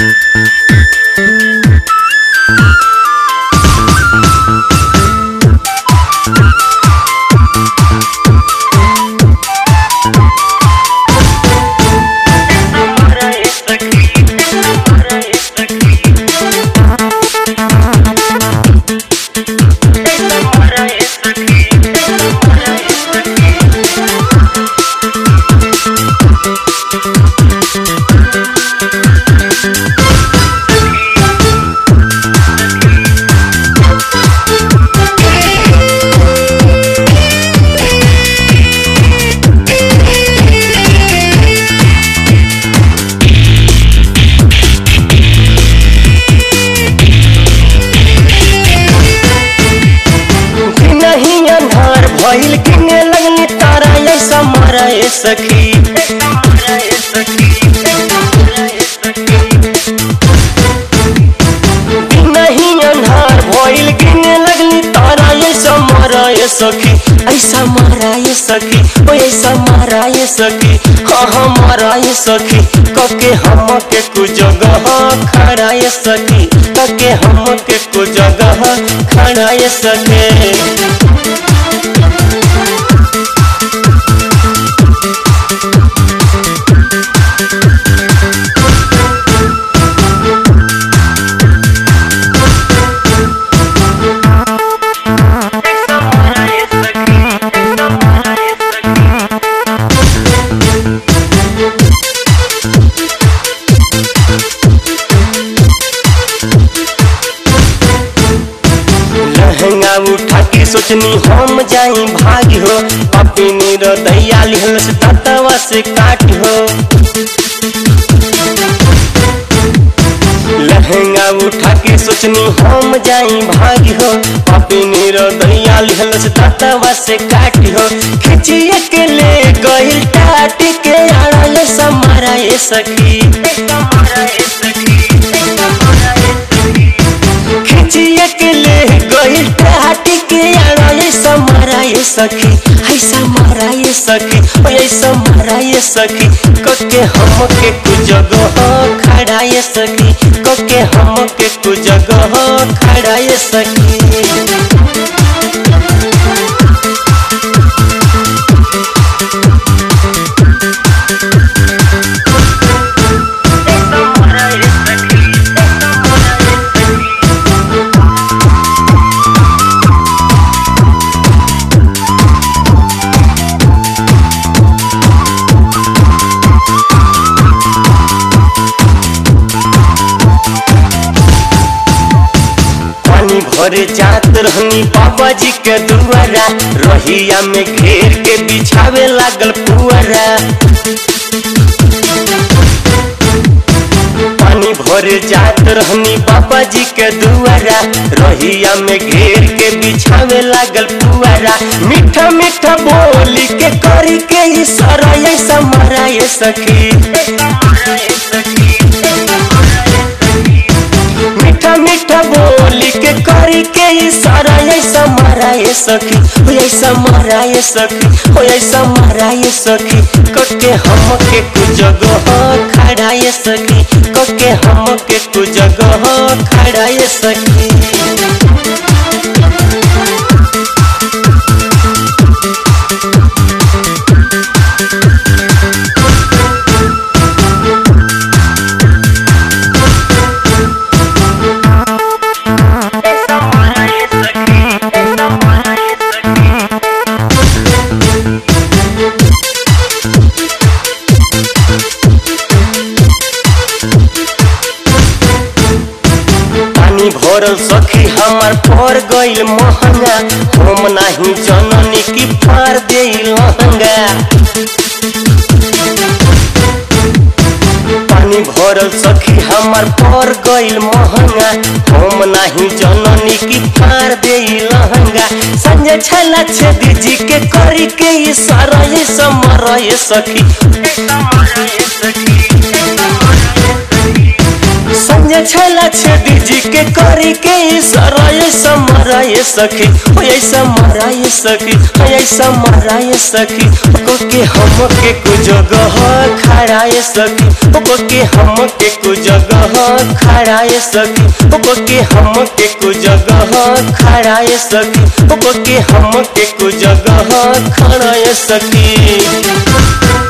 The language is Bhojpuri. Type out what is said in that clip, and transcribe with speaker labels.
Speaker 1: नहीं अन्हार भइल किने लगनी तारा ऐसा मारा ए सखी नहीं अन्हार भइल किने लगनी तारा ऐसा मारा ए सखी ऐसा मारा ए सखी ओ ऐसा मारा ए सखी हाँ हाँ मारा ए सखी कके हम के कु जगह खड़ा ए सखी कके हम के कु जगह खड़ा ए सखी लहंगा उठा के सोचनी हम जाई भागी हो अपनी रदैया लिहल से ततवा से काट हो लहंगा उठा के सोचनी हम जाई भागी हो अपनी रदैया लिहल से ततवा से काट हो खिचिए के ले गइल टाट के आड़ल समारा ए सखी खिचिए के ले गइल टाट के आड़ल समारा ए सखी ऐसा मारा ए सखी ओ ऐसा मारा ए सखी कके हम के कु जगह खड़ा ए सखी कके हम के कु जगह खड़ा ए सखी पानी भरे जात रहनी बाबा जी के दुआरा रहिया में घेर के बिछावे लागल पुअरा पानी भरे जात रहनी बाबा जी के दुआरा रहिया में घेर के बिछावे लागल पुआरा मीठा मीठा बोली के करी के इशारा ऐसा मारा ये सखी मीठा मीठा बोली के करी के इशारा ऐसा मारा ये सखी हो ऐसा मारा ये सखी हो ऐसा मारा ये सखी कके हम के कु जगह खड़ा ये सखी कके हम के कु जगह खड़ा ये सखी पानी भरल सखी हमार पर गइल महंगा हम नाही जननी की फार दे लहंगा पानी भरल सखी हमार पर गइल महंगा हम नाही जननी की फार दे लहंगा संजय छला छेदी जी के करी के इशारा ये समर ये सखी संजय छला छेदी जी के करी के इशारा ये समरा ये सखी ओ ऐसा मरा ये सखी ओ ऐसा मरा ये सखी को के हम के को जगह खा खड़ा ये सखी ओ के हम के को जगह खड़ा ये सखी ओ के हम के को जगह खड़ा ये सखी ओ के हम के को जगह खड़ा ये सखी